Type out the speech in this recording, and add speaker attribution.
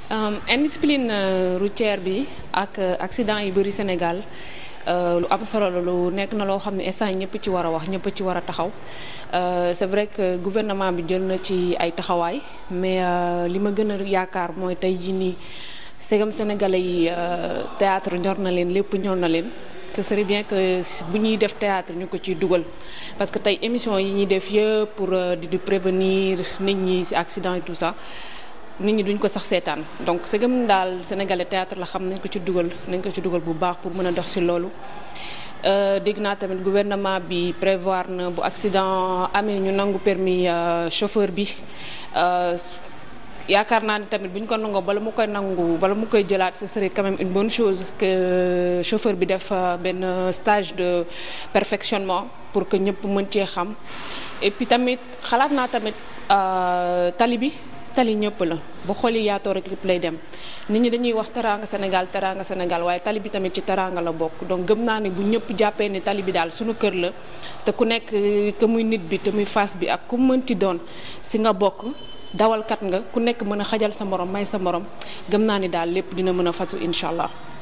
Speaker 1: indiscipline routière bi ak accident yi bëri Sénégal lu am solo la lu nekk na loo xam ne instant ñëpp ci war a wax ñëpp ci war a taxaw c'est vrai que gouvernement bi jël na ci ay taxawaay mais li ma gën a yaakaar mooy tey jii nii segam sénégalais yi théâtre ñor na leen lépp ñor na leen ce serait bien que bu ñuy def théâtre ñu ko ciy dugal parce que tey émission yi ñuy def yëpp pour di di prévenir nit ñi ci accident et tout ça nit ñi duñ ko sax seetaan donc segam daal sénégalais théâtre la xam nañ ko ci dugal nañ ko ci dugal bu baax pour mën a dox ci loolu dégg naa tamit gouvernement bi prévoir na bu accident amee ñu nangu permis chauffeur bi yaakaar naa ni tamit bu ñu ko nangoo bala mu koy nangu bala mu koy jëlaat ce serait quand même une bonne chose que chauffeur bi def benn stage de perfectionnement pour que ñëpp mën cee xam et puis tamit xalaat naa tamit tali bi tali ñëpp la bu xooli yaatoo rek lépp lay dem nit ñi dañuy wax teraanga Sénégal teraanga Sénégal waaye tali bi tamit ci teraanga la bokk donc gëm naa ne bu ñëpp jàppee ne tali bi daal suñu kër la te ku nekk que muy nit bi te muy face bi ak ku mënti doon si nga bokk dawalkat nga ku nekk mën a xajal sa morom may sa morom gëm naa ni daal lépp dina mën a fatu incha allah.